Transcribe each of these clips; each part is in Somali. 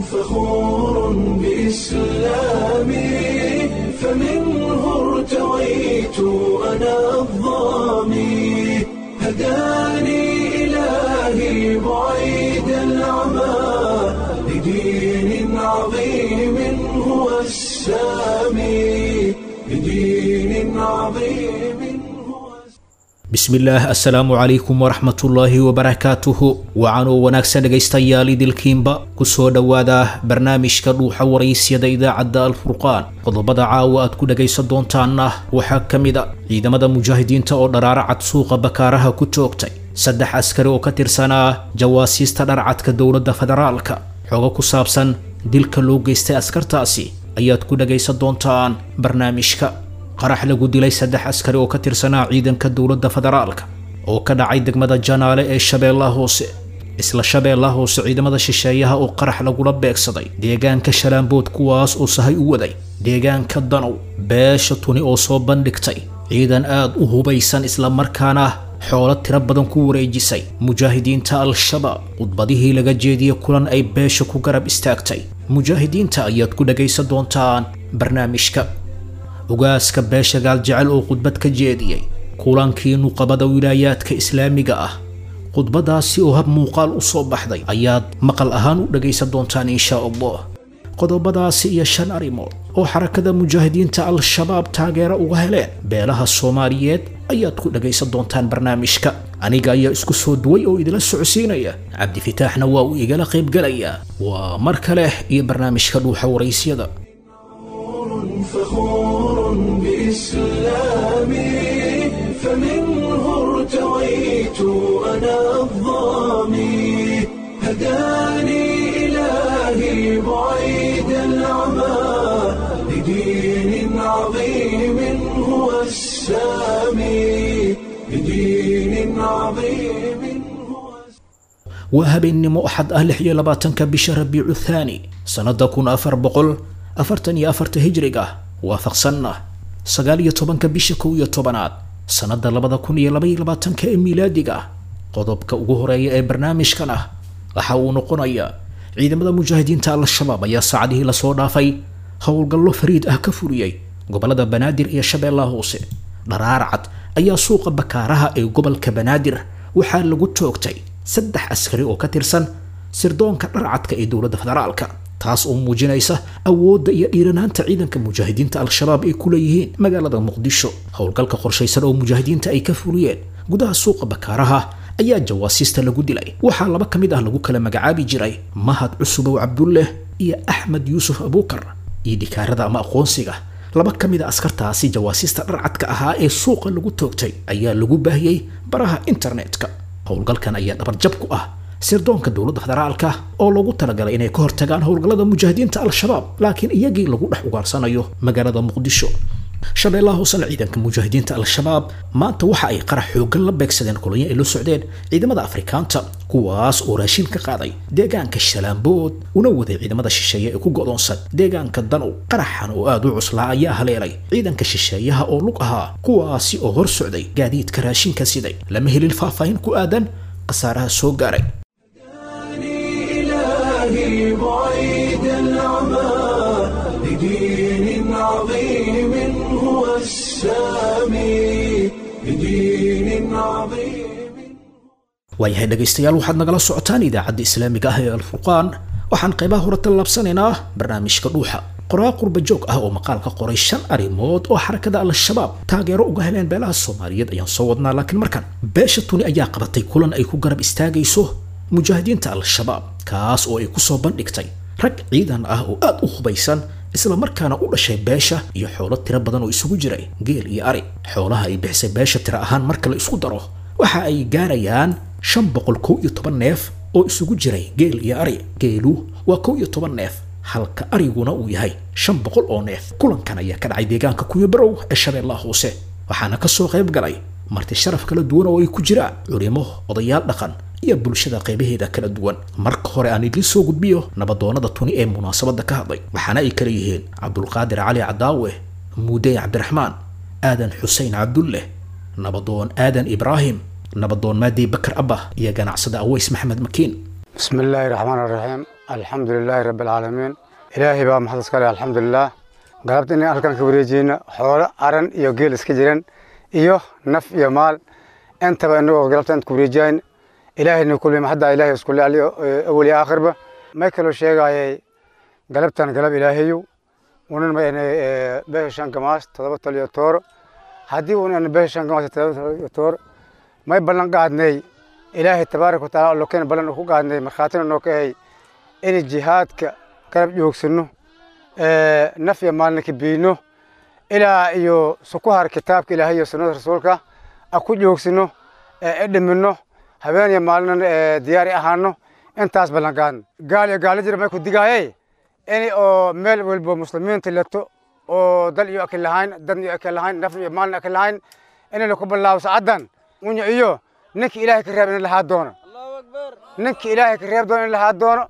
فخور بإسلامي فمنه ارتويت أنا الضامي هداني إلهي بعيد العمى لدين عظيم هو السامي لدين عظيم هو bismillaah assalaamu calaykum waraxmatullaahi wabarakaatuhu wacanoo wanaagsan dhegaystayaal idilkiinba ku soo dhowaada barnaamijka dhuuxa waraysyada idaacadda alfurqaan qodobada caawa aad ku dhegaysan doontaanna waxaa ka mid a ciidamada mujaahidiinta oo dharaaro cad suuqa bakaaraha ku joogtay saddex askari oo ka tirsanaa jawaasiista dharcadka dowladda federaalka xogo ku saabsan dilka loo geystay askartaasi ayaad ku dhegaysan doontaan barnaamijka qarax lagu dilay saddex askari oo ka tirsanaa ciidanka dowladda federaalka oo ka dhacay degmada janaale ee shabeellaha hoose isla shabeellaha hoose ciidamada shisheeyaha oo qarax lagula beegsaday deegaanka shalaambood kuwaas oo sahay u waday deegaanka danow beesha tuni oo soo bandhigtay ciidan aad u hubaysan islamarkaana xoolo tiro badan ku wareejisay mujaahidiinta al-shabaab khudbadihii laga jeediyey kulan ay beesha ku garab istaagtay mujaahidiinta ayaad ku dhagaysan doontaan barnaamijka ogaaska beesha gaaljecel oo khudbad ka jeediyey kulankii nuqabada wilaayaadka islaamiga ah khudbadaasi oo hab muuqaal u soo baxday ayaad maqal ahaan u dhagaysan doontaan insha allah qodobadaasi iyo shan arrimood oo xarakada mujaahidiinta al-shabaab taageero uga heleen beelaha soomaaliyeed ayaad ku dhagaysan doontaan barnaamijka aniga ayaa isku soo duway oo idila socodsiinaya cabdifitaaxna waa uu igala qaybgalayaa waa mar kale iyo barnaamijka dhuuxa waraysyada فخور بإسلامي فمنه ارتويت أنا الضامي هداني إلهي بعيد العمى لدين عظيم هو السامي لدين عظيم هو waa habeennimo axad ah lix iyo labaatanka bisha rabiicu thaani sannada kun afar boqol afartan iyo afarta hijriga waafaqsanna sagaal iyo tobanka bisha kow iyo tobanaad sannada labada kun iyo labaiyo labaatanka ee miilaadiga qodobka ugu horeeya ee barnaamijkan ah waxa uu noqonayaa ciidamada mujaahidiinta al-shabaab ayaa saacadihii lasoo dhaafay howlgallo fariid ah ka fuliyey gobolada banaadir iyo shabeellaha hoose dharaar cad ayaa suuqa bakaaraha ee gobolka banaadir waxaa lagu toogtay saddex askari oo ka tirsan sirdoonka dharcadka ee dowladda federaalka taas oo muujinaysa awoodda iyo dhiiranaanta ciidanka mujaahidiinta al-shabaab ay ku leeyihiin magaalada muqdisho howlgalka qorshaysan oo mujaahidiinta ay ka fuliyeen gudaha suuqa bakaaraha ayaa jawaasiista lagu dilay waxaa laba ka mid ah lagu kala magacaabi jiray mahad cusubow cabdulleh iyo axmed yuusuf abuukar iyo dhikaarada ama aqoonsiga laba ka mid a askartaasi jawaasiista dharcadka ahaa ee suuqa lagu toogtay ayaa lagu baahiyey baraha internetka howlgalkan ayaa dhabarjab ku ah sirdoonka dowladda federaalka oo loogu talagalay inay ka hortagaan howlgallada mujaahidiinta al-shabaab laakiin iyagii lagu dhex ugaarsanayo magaalada muqdisho shabeellaha hoosena ciidanka mujaahidiinta al-shabaab maanta waxa ay qarax xooggan la beegsadeen kolonyo ay la socdeen ciidamada afrikaanta kuwaas oo raashin ka qaaday deegaanka shalaambood una waday ciidamada shisheeye ee ku go'doonsan deegaanka danow qaraxan oo aad u cuslaa ayaa haleelay ciidanka shisheeyaha oo lug ahaa kuwaasi oo hor socday gaadiidka raashinka siday lama helin faahfaahin ku aadan khasaaraha soo gaaray إلهي بعيد العمى لدين عظيم هو السامي لدين عظيم waayahay dhegaystayaal waxaad nagala socotaan idaacadda islaamiga ah ee alfurqaan waxaan qaybaha hore tallaabsanaynaa barnaamijka dhuuxa qoraa qurba joog ah oo maqaal ka qoray shan arrimood oo xarakada al-shabaab taageero uga heleen beelaha soomaaliyeed ayaan soo wadnaa laakiin markan beesha tuni ayaa qabatay kulan ay ku garab istaagayso mujaahidiinta al-shabaab kaas oo ay ku soo bandhigtay rag ciidan ah oo aad u hubaysan isla markaana u dhashay beesha iyo xoolo tiro badan oo isugu jiray geel iyo ari xoolaha ay bixisay beesha tiro ahaan marka la isku daro waxa ay gaarayaan shan boqol kow iyo toban neef oo isugu jiray geel iyo ari geelu waa kow iyo toban neef halka ariguna uu yahay shan boqol oo neef kulankan ayaa ka dhacay deegaanka kuyabarow ee shabeellaha hoose waxaana ka soo qayb galay marti sharaf kala duwan oo ay ku jiraan culimo odayaal dhaqan iyo bulshada qaybaheeda kala duwan marka hore aan idiin soo gudbiyo nabadoonnada tuni ee munaasabadda ka hadlay waxaana ay kala yihiin cabdulqaadir cali cadaawe muudey cabdiraxmaan aadan xuseen cabdulleh nabadoon aadan ibraahim nabadoon maadey bakar abba iyo ganacsada aweys maxamed makiin بسم الله الرحمن الرحيم الحمد لله رب العالمين إلهي بقى محدث كالي الحمد لله قلبت إني أركان كبريجين حول أرن إيو جيل اسكجرين إيو نف إيو مال أنت بقى إنه قلبت أنت كبريجين إلهي إنه كل ما حدا إلهي اسكول علي أولي آخر به ما يكلو شيء جاي قلبت أنا قلب إلهيو ونن ما يعني به شان كماس تضبط لي تور هدي ونن به شان كماس تضبط لي تور ما يبلن قاعدني ilaahay tabaaraka wataala allo keena ballan ku qaadnay markhaatina noo ka hay in jihaadka garab joogsano naf iyo maalna ka biino ilaa iyo sukuhar kitaabka ilaahay iyo sunnada rasuulka a ku joogsano e dhimino habeen iyo maalina diyaari ahaano intaas ballan qaadna gaal iyo gaalo jira may ku digaaye in oo meel walba muslimiinta leto oo dal iyo akin lahayn dadna iyo akin lahayn nafna iyo maalna akin lahayn inayna ku bilaabo sacaddan unya iyo ninka ilaahay ka reeb in lahaa doono ninka ilaahay ka reeb doono in lahaa doono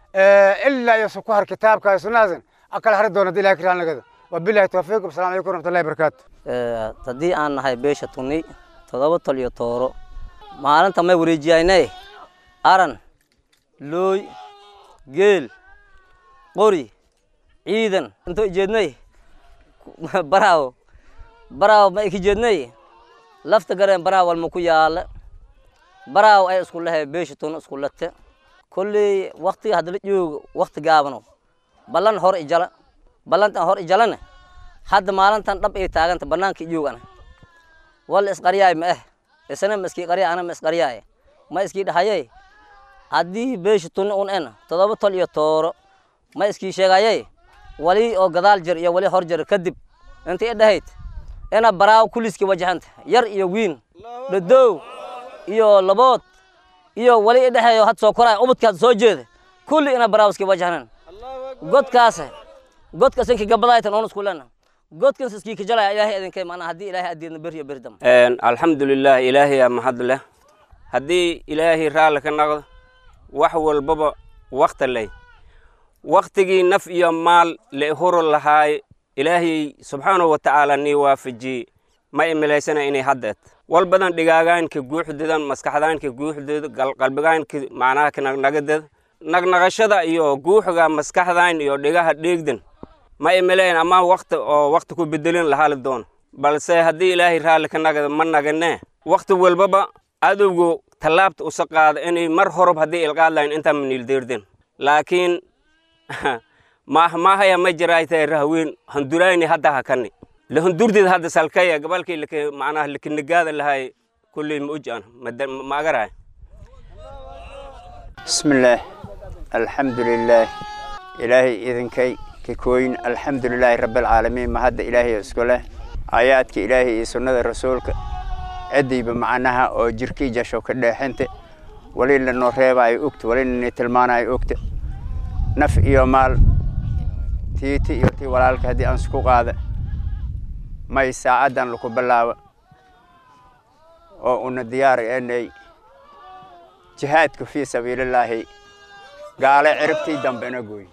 ilaa iyo sukuhar kitaabka iyo sunnadaasn akala hari doono hadii ilahay ka raalnagada wabilahi tawfiiq wasalaamu calaykum waraxmatullahi barakaatu haddii aan nahay beesha tunni toddoba tol iyo tooro maalinta may wareejiyaynay aran looy geel qori ciidan intoo ijeednay baraawo baraawo ma iki jeednay lafta gareen baraawo walma ku yaala baraaw ay isku lehay beesha tun isku late kolley waktiga haddala joogo wakti gaabano ballan hor ijala ballantan hor ijalane hadda maalintan dhab ay taaganta banaanka ijoogana wal isqaryaay ma eh isna ma iskii qarya ana ma isqaryaay ma iskii dhahayay haddii beesha tunni un en todoba tol iyo tooro ma iskii sheegayay wali oo gadaal jir iyo wali hor jir kadib inta i dhahayd ina baraaw kuliski wajahanta yar iyo wiin dhadow iyo labood iyo wali i dhexeeyo had soo koraya ubadkaad soo jeeda kulli ina baraawiski wajahnan godkaas godkaas inki gabadaytan oon isku lena godkaas iskii kajalaya ilaahay idinkay maanaa haddii ilaahay addiidna beriyo beri dam alxamdulilah ilaahayaa mahad leh haddii ilaahay raalli ka noqdo wax walbaba wakti leh waktigii naf iyo maal la horo lahaay ilaahay subxaanahu wa tacaala nii waafajiyey ma imilaysana inay haddeed wal badan dhigaagaanka guuxdeedan maskaxdaanka guuxdeeda qalbigaanka macnaha kanagnagadeda nagnaqashada iyo guuxga maskaxdan iyo dhigaha dheegdan ma imilayn ama wakti oo wakti ku bedelin lahali doono balse haddii ilaahay raalli ka nagada ma naganee wakti walbaba adowgu tallaabta usa qaada inay mar horob haddii ilqaad lahayn intaa maniildeerden laakiin maahaya ma jiraaytay rahweyn handurayni hadda hakani lahundurdeed hadda salkaya gabalkii laka macnaha lakinagaada lahay kulley ma uj an ma agaraay بسم الله الحمد لله إلهي إذن كي ككوين الحمد لله رب العالمين ما هذا إلهي اسكوله آياتك إلهي سنة رسولك عدي بمعناها أو جركي جاشو كده حنت ولين لنو ريبا أي أكت ولين نتلمان أي أكت نف إيو مال تي تي إيو تي ولالك هدي أنسكو قادة ما يساعدن لكو بلاوة أو أن ديار إني jihaadku fii sabiilillaahi gaale ciribtii dambena gooy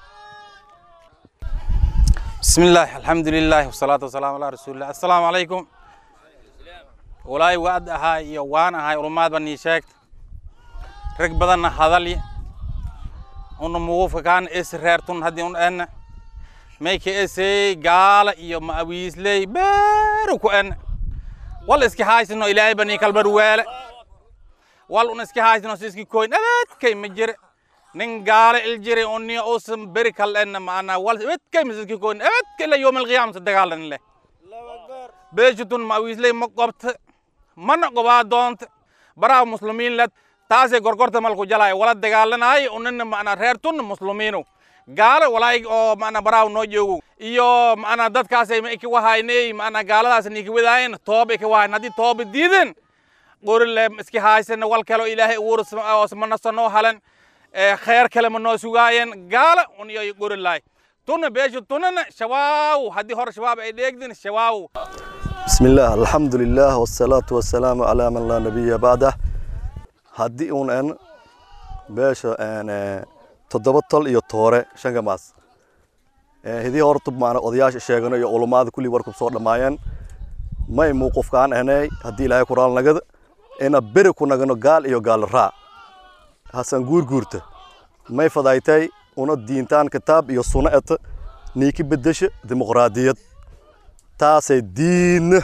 بسم الله الحمد لله والصلاة والسلام على رسول الله السلام عليكم ولاي وعد هاي يوان هاي رماد بني شاكت رك بدن هذلي أن موقف كان إس ريرتون هدي أن أن ميك إس قال يوم أبيس لي باركو أن والله إسكي هاي سنو إلهي بني كالبر ويلة wal un iska haysno siski koyn abadkay ma jire nin gaale il jire onni osan beri kal enna maana wal abadkay ma siski koyn abadkay la yawm alqiyam sa dagaalan le beeshutun ma wiisley ma qobta mana qobaa doonta baraa muslimiin led taasay gorgorta malku jalay wala dagaalanay unina maana reertun muslimiinu gaale walaay oo maana baraaw noo joogo iyo maana dadkaasay ma iki wahaynay maana gaaladaas niki wadaayen toob iki wahayn haddii tooba diiden qorile iski haysana wal kale ilaahay uurasmana sanoo halan kheer kale ma noo sugaayeen gaala uniyo qorilaay tuna beesha tunana shabaaw haddii hore shabaab ay dheegdin shabaaw بسم الله الحمد لله والصلاة والسلام على من لا نبي بعده هدي أون أن باشا أن تضبطل iyo toore shan gamaas هذه hortub maana odayaasha sheegano iyo ulamaada kulli warkub soo dhamaayeen may muuqufkaan ahnay haddii ilaahay quraan nagada ina beri ku nagano gaal iyo gaal raa hasan guurguurta may fadaytay una diintaan kitaab iyo sunno eta niiki bedesha dimuqraadiyad taasay diinna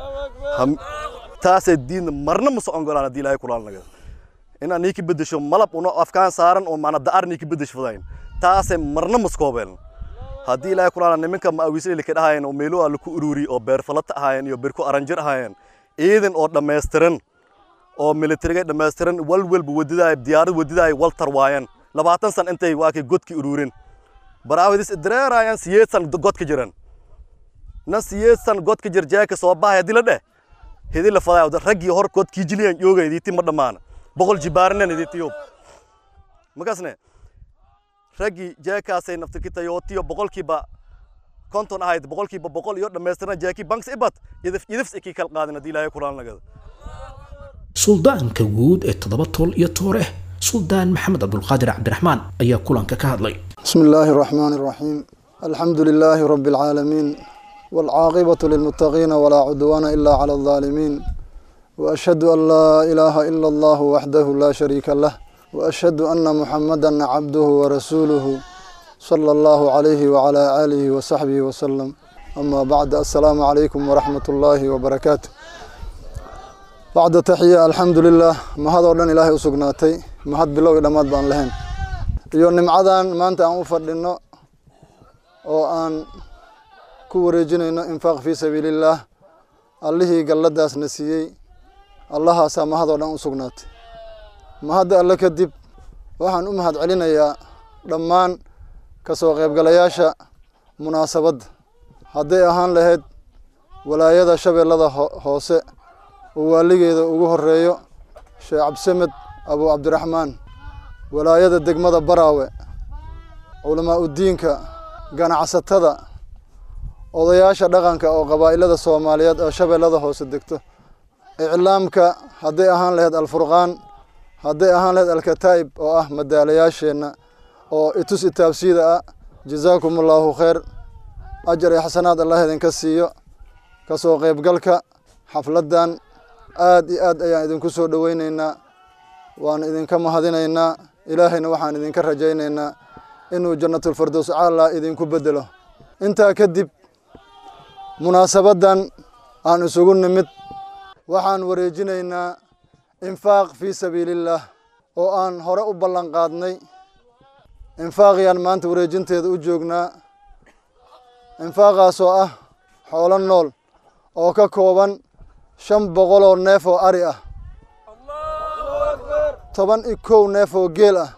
taasay diinna marna ma socon golaan haddii ilaahay kulaan naga inaan niiki bedesho malab una afkaan saaran oo maana da'ar niiki bedesh fadayn taasay marna maskoobeen haddii ilaahay kulaan nimanka ma awiisleeli ka dhahayen oo meelo alla ku ururi oo beerfalata ahaayeen iyo beerku aranjir ahaayeen ciidan oo dhammaystiran oo militariga dhammaystiran wal walba wadidaay diyaarad wadidaay wal tarwaayeen labaatan san intay waa kay godki ururin baraawidis dareerayaan siyeed san godka jiran nan siyeed san godka jir jeeka soo bahay haddii la dheh hidi la fadaa raggii hor godkii jiliyan yooga idiiti ma dhammaana boqol jibaarinan idiiti yoob makasne raggii jeekaasay naftirkitayootiyo boqolkiiba konton ahayd boqolkiiba boqol iyo dhammaystirna jeeki banks ibad idif idifs ikii kal qaadin haddii ilaahay kulaan nagada suldaanka guud ee toddoba tol iyo toore suldaan maxamed cabdulqaadir cabdiraxmaan ayaa kulanka ka hadlay بسم الله الرحمن الرحيم الحمد لله رب العالمين والعاقبة للمتقين ولا عدوان إلا على الظالمين وأشهد أن لا إله إلا الله وحده لا شريك له وأشهد أن محمدا عبده ورسوله صلى الله عليه وعلى آله وصحبه وسلم أما بعد السلام عليكم ورحمة الله وبركاته بعد تحية الحمد لله ما هذا ودن إلهي أسقناتي ما هاد بلوغ دماد بان لهن iyo nimcadan maanta aan u fadhino oo aan ku wareejinayno infaaq fii sabiilillaah allihii galladaasna siiyey allahaasaa mahadoo dhan u sugnaatay mahadda alle kadib waxaan u mahad celinayaa dhammaan ka soo qaybgalayaasha munaasabadda hadday ahaan lahayd walaayada shabeellada hoose oo waaligeeda ugu horeeyo sheekh cabdisamed abu cabdiraxmaan walaayada degmada baraawe culamaa udiinka ganacsatada odayaasha dhaqanka oo qabaa'ilada soomaaliyeed oo shabeellada hoose degto iclaamka hadday ahaan lahayd alfurqaan hadday ahaan lahayd alkataa'ib oo ah madaalayaasheenna oo itus itaabsiida ah jazaakum allaahu khayr ajar iyo xasanaad allah idinka siiyo ka soo qaybgalka xafladdan aad iyo aad ayaan idinku soo dhoweyneynaa waan idinka mahadinaynaa ilaahayna waxaan idinka rajaynaynaa inuu jannatulfardows caala idinku bedelo intaa kadib munaasabaddan aan isugu nimid waxaan wareejinaynaa infaaq fii sabiilillaah oo aan hore u ballan qaadnay infaaqiyaan maanta wareejinteeda u joognaa infaaqaasoo ah xoolo nool oo ka kooban shan boqol oo neef oo ari ah toban iyo kow neef oo geel ah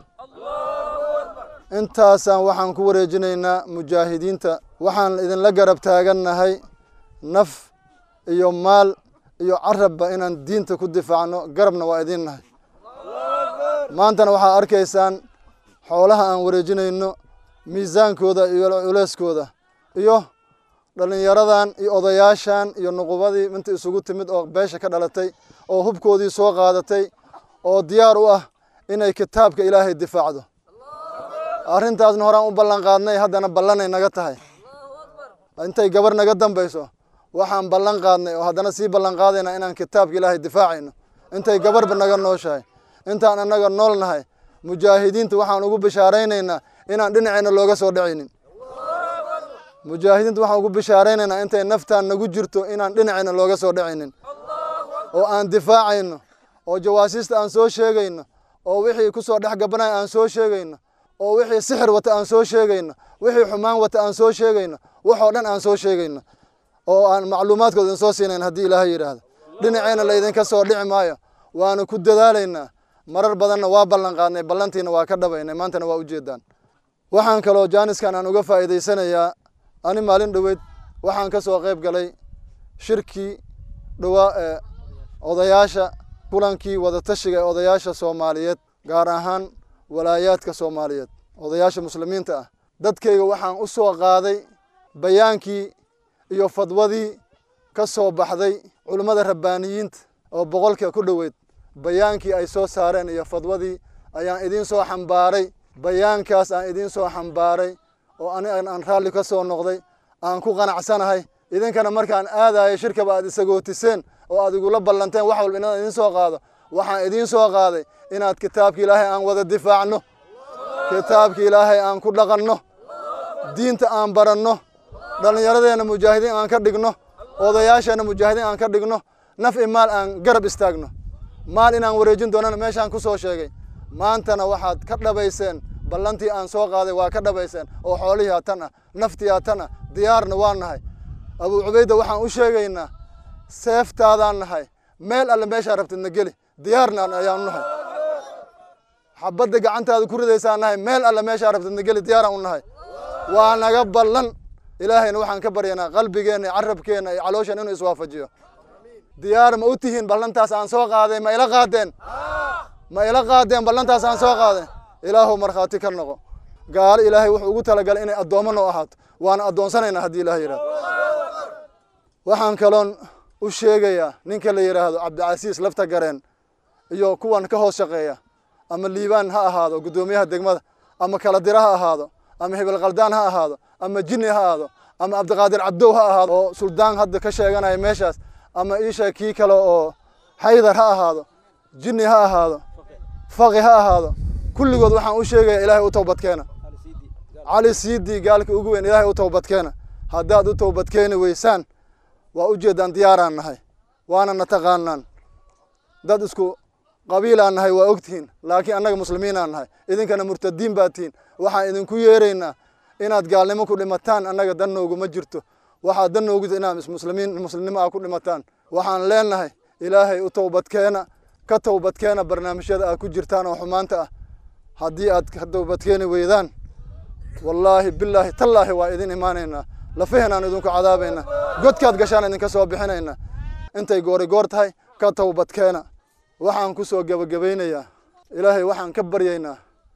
intaasaan waxaan ku wareejinaynaa mujaahidiinta waxaan idinla garab taagannahay naf iyo maal iyo carabba inaan diinta ku difaacno garabna waa idiin nahay maantana waxaa arkaysaan xoolaha aan wareejinayno miisaankooda iyo culeyskooda iyo dhallinyaradan iyo odayaashan iyo nuqubadii inta isugu timid oo beesha ka dhalatay oo hubkoodii soo qaadatay oo diyaar u ah inay kitaabka ilaahay difaacdo arrintaasna horaan u ballan qaadnay haddana ballanay naga tahay intay gabar naga dambayso waxaan ballan qaadnay oo haddana sii ballan qaadaynaa inaan kitaabka ilaahay difaacayno intay gabarba naga nooshahay intaan annaga nool nahay mujaahidiinta waxaan ugu bishaaraynaynaa inaan dhinaceenna looga soo dhacaynin mujaahidiinta waxaan ugu bishaaraynaynaa intay naftaan nagu jirto inaan dhinaceenna looga soo dhacaynin oo aan difaacayno oo jawaasiista aan soo sheegayno oo wixii ku soo dhex gabanaya aan soo sheegayno oo wixii sixir wata aan soo sheegayno wixii xumaan wata aan soo sheegayno waxoo dhan aan soo sheegayno oo aan macluumaadkooda idin soo siinayn haddii ilaahay yidhaahdo dhinaceenna laydinka soo dhici maayo waanu ku dadaalaynaa marar badanna waa ballan qaadnay ballantiina waa ka dhabaynay maantana waa ujeedaan waxaan kaloo jaaniskan aan uga faa'iidaysanayaa ani maalin dhoweyd waxaan ka soo qayb galay shirkii dhowaa ee odayaasha kulankii wadatashiga ee odayaasha soomaaliyeed gaar ahaan walaayaadka soomaaliyeed odayaasha muslimiinta ah dadkayga waxaan u soo qaaday bayaankii iyo fadwadii ka soo baxday culummada rabbaaniyiinta oo boqolka ku dhoweyd bayaankii ay soo saareen iyo fadwadii ayaan idiin soo xambaaray bayaankaas aan idiin soo xambaaray oo ani aan raalli ka soo noqday aan ku qanacsanahay idinkana markaan aadayo shirkaba aad isagootiseen oo aad igula ballanteen wax walba inaan idiin soo qaado waxaan idiin soo qaaday inaad kitaabka ilaahay aan wada difaacno kitaabka ilaahay aan ku dhaqanno diinta aan baranno dhallinyaradeenna mujaahidiin aan ka dhigno odayaasheenna mujaahidiin aan ka dhigno naf i maal aan garab istaagno maal inaan wareejin doonana meeshaan ku soo sheegay maantana waxaad ka dhabayseen ballantii aan soo qaaday waa ka dhabayseen oo xoolihii hatan ah naftii hatan ah diyaarna waa nahay abuu cubayda waxaan u sheegaynaa seeftaadaan nahay meel alle meeshaa rabtidna geli diyaarna ayaan nahay xabadda gacantaada ku ridaysaan nahay meel alle meeshaa rabtidna geli diyaaraan u nahay waa naga ballan ilaahayna waxaan ka baryanaa qalbigeenna iyo carabkeenna iyo calooshan inuu iswaafajiyo diyaar ma u tihiin ballantaas aan soo qaaday ma ila qaadeen ma ila qaadeen ballantaas aan soo qaaday ilaahow markhaati ka noqo gaalo ilaahay wuxuu ugu talagalay inay addoommo noo ahaato waana addoonsanaynaa haddii ilaah yidhahdo waxaan kaloon u sheegayaa ninka la yidhaahdo cabdicasiis lafta gareen iyo kuwan ka hoos shaqeeya ama liibaan ha ahaado guddoomiyaha degmada ama kala dira ha ahaado ama hebel khaldaan ha ahaado ama jinni ha ahaado ama cabdiqaadir cabdow ha ahaado oo suldaan hadda ka sheeganaya meeshaas ama iisha kii kale oo xaydar ha ahaado jinni ha ahaado faqi ha ahaado kulligood waxaan u sheegayaa ilaahay u towbadkeena cali siidii gaalka ugu weyn ilaahay u towbadkeena haddaad u towbadkeeni weysaan waa u jeedaan diyaaraan nahay waana na taqaanaan dad isku qabiilaan nahay waa ogtihiin laakiin annaga muslimiinaan nahay idinkana murtadiin baad tihiin waxaan idinku yeeraynaa inaad gaalnimo ku dhimataan annaga dan nooguma jirto waxaad dan noogu inaad muslimiin muslimnimo aa ku dhimataan waxaan leenahay ilaahay u towbadkeena ka towbadkeena barnaamijyada aad ku jirtaan oo xumaanta ah haddii aad ka towbadkeeni weydaan wallaahi bilaahi tallaahi waa idin imaanaynaa lafaheenaan idinku cadaabaynaa godkaad gashaan idinka soo bixinaynaa intay goori goor tahay ka towbadkeena waxaan ku soo gebagabaynayaa ilaahay waxaan ka baryaynaa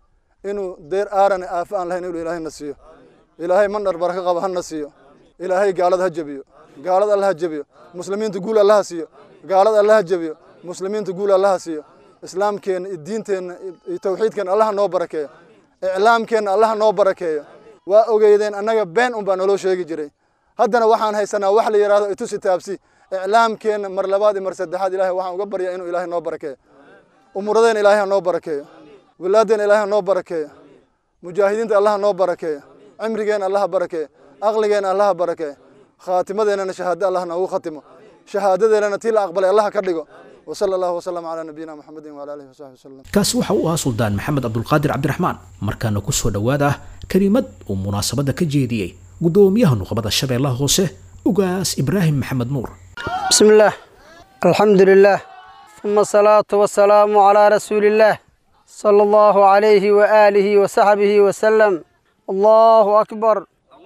inuu deer aarane aafo aan lahayn inuu ilaahay na siiyo ilaahay mandhar baraka qaba hana siiyo ilaahay gaalada ha jebiyo gaalada alla ha jebiyo muslimiinta guul allaha siiyo gaalada alla ha jebiyo muslimiinta guul allaha siiyo islaamkeenna iyo diinteenna iyo tawxiidkeenna allaha noo barakeeyo iclaamkeenna allaha noo barakeeyo waa ogeydeen annaga been un baa naloo sheegi jiray haddana waxaan haysanaa wax la yidhahdo itusi taabsi iclaamkeenna mar labaad iyo mar saddexaad ilahay waxaan uga baryaa inuu ilaahay noo barakeeyo umuradeenna ilaahay ha noo barakeeyo wilaadeenna ilaahay ha noo barakeeyo mujaahidiinta allaha noo barakeeyo cimrigeenna allaha barakeeyo aqligeenna allaha barakeeyo khaatimadeennana shahaado allah noogu khatimo shahaadadeennana tii la aqbalay allaha ka dhigo وصلى الله وسلم على نبينا محمد وعلى اله وصحبه وسلم kaasi waxa uu ahaa suldaan maxamed cabdulqaadir cabdiraxmaan markaana ku soo dhowaada kelimad uu munaasabadda ka jeediyey guddoomiyaha nuqbada shabeellaha hoose ugaas ibraahim maxamed nuur بسم الله الحمد لله ثم الصلاة والسلام على رسول الله صلى الله عليه وآله وصحبه وسلم الله أكبر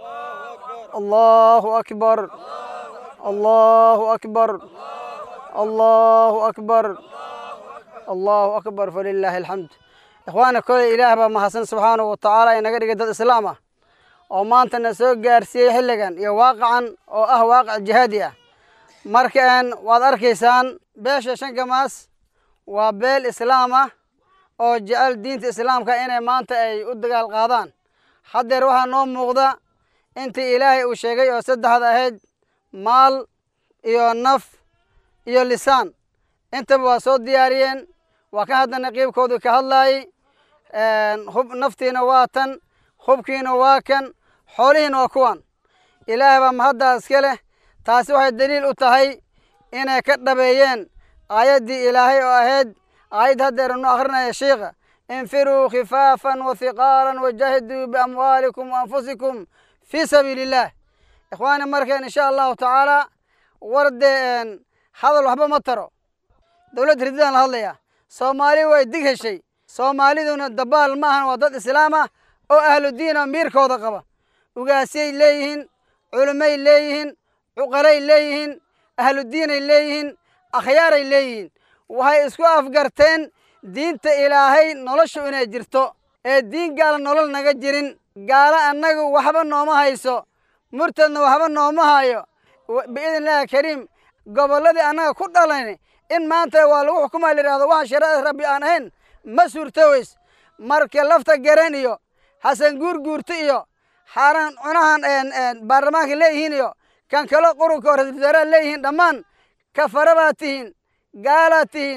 الله أكبر الله أكبر الله أكبر الله أكبر فلله الحمد إخوانا كل إله بما حسن سبحانه وتعالى إنك قد الإسلام oo maantana soo gaarsiiyey xilligan iyo waaqacan oo ah waaqac jihaadi ah markaan waad arkaysaan beesha shankamaas waa beel islaam ah oo jecel diinta islaamka inay maanta ay u dagaal qaadaan haddeer waxaa noo muuqda intii ilaahay uu sheegay oo saddexda ahayd maal iyo naf iyo lisaan intaba waa soo diyaariyeen waa ka haddana qiibkoodu ka hadlaayey hub naftiina waa tan hubkiina waa kan xoolihiina waa kuwan ilaahay baa mahaddaa iska leh taasi waxay daliil u tahay inay ka dhabeeyeen aayaddii ilaahay oo ahayd aayad haddeer nu akhrinaya shiikha infiruu khifaafan wa hiqaalan wajaahiduu biamwaalikum waanfusikum fii sabiili illaah ikhwaani markeen insha allahu tacaala wardee hadal waxba ma taro dowladda rididaan la hadlayaa soomaali way dig heshay soomaaliduna dabaal ma ahan waa dad islaam ah oo ahlu diin oo miirkooda qaba ugaasyay leeyihiin culimmay leeyihiin cuqalay leeyihiin ahlu diinay leeyihiin akhyaaray leeyihiin waxay isku afgarteen diinta ilaahay noloshu inay jirto ee diin gaala nolol naga jirin gaalo annagu waxba nooma hayso murtadna waxba nooma hayo biidn illaahi kariim gobolladii annaga ku dhalan in maanta waa lagu xukumaa la yidhahdo waxaan shariicada rabbi aan ahayn ma suurtoweys marka lafta garan iyo xasan guurguurta iyo xaaraan cunahan baarlamaanka leeyihiin iyo kan kale qurunka oo ra-isul wasaaraha leeyihiin dhammaan kafara baad tihiin gaalaad tihiin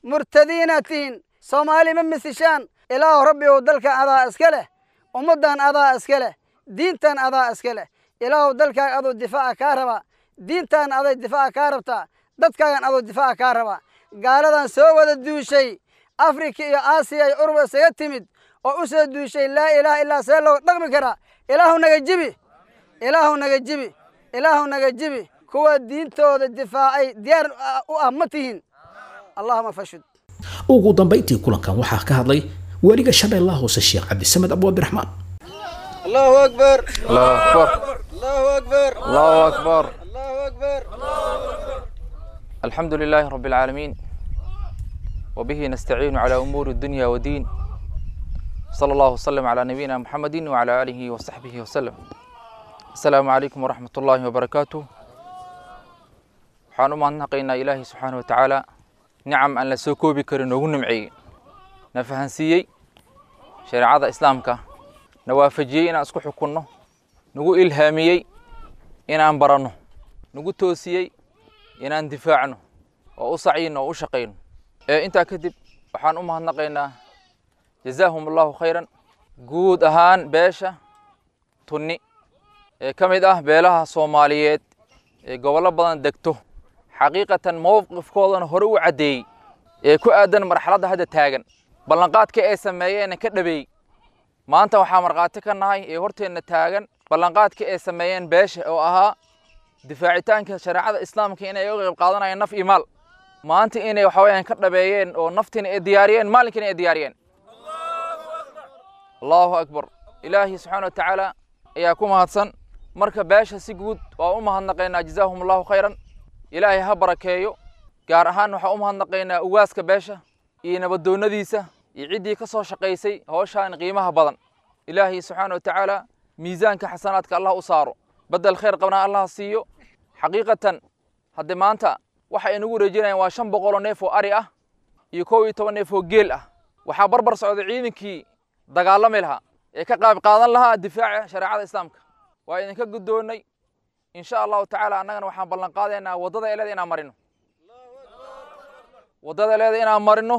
murtadiinaad tihiin soomaali ma misishaan ilaahu rabbi ow dalkan adaa iska leh ummaddan adaa iska leh diintan adaa iska leh ilaahu dalkaaga aduu difaaca kaa rabaa diintan aday difaaca kaa rabtaa dadkaagan aduu difaaca kaa rabaa gaaladan soo wada duushay afrika iyo aasiya iyo uruba isaga timid oo u soo duushay laa ilaaha illaa see loo dhaqmi karaa ilaahu naga jibi ilaahu naga jibi ilaahu naga jibi kuwa diintooda difaacay diyaar u ah ma tihiin allahuma fashud ugu dambayntii kulankan waxaa ka hadlay weliga shabeellaha hoose sheekh cabdisamed abu abdiraxmaan الله أكبر الله أكبر الله أكبر الله أكبر الله أكبر الحمد لله رب العالمين وبه نستعين على أمور الدنيا والدين صلى الله وسلم على نبينا محمد وعلى آله وصحبه وسلم السلام عليكم ورحمة الله وبركاته waxaan u mahadnaqaynaa ilaahay subxaana watacaala nicam aan la soo koobi karin noogu nimceeyey na fahansiiyey shareecada islaamka na waafajiyey inaan isku xukunno nagu ilhaamiyey inaan baranno nagu toosiyey inaan difaacno oo u sacyino oo u shaqayno ee intaa kadib waxaan u mahadnaqaynaa jazaahum allahu khayran guud ahaan beesha tunni ee ka mid ah beelaha soomaaliyeed ee gobollo badan degto xaqiiqatan mowqifkoodana hore u caddeeyey ee ku aadan marxaladda hadda taagan ballanqaadka ay sameeyeenna ka dhabeeyey maanta waxaa markhaati ka nahay ee horteenna taagan ballanqaadka ay sameeyeen beesha oo ahaa difaacitaanka shareecada islaamka inay uga qayb qaadanayaan naf iyo maal maanta inay waxa weeyaan ka dhabeeyeen oo naftiina ay diyaariyeen maalinkiina ay diyaariyeen allahu akbar ilaahi subxaana watacaala ayaa ku mahadsan marka beesha si guud waa u mahadnaqaynaa jazaahum allahu khayran ilaahay ha barakeeyo gaar ahaan waxaa u mahadnaqaynaa ugaaska beesha iyo nabadoonnadiisa iyo ciddii ka soo shaqaysay howshaan qiimaha badan ilaahay subxaana watacaala miisaanka xasanaadka allah u saaro bedel khayr qabnaa allah siiyo xaqiiqatan hadde maanta waxa ay nagu wareejinayaan waa shan boqoloo neef oo ari ah iyo kow iyo toban neef oo geel ah waxaa barbar socda ciidankii dagaalami lahaa ee ka qayb qaadan lahaa difaaca shareecada islaamka waa idinka guddoonnay in sha allahu tacaala annagana waxaan ballan qaadaynaa waddada eleeda inaan marino waddada eleeda inaan marino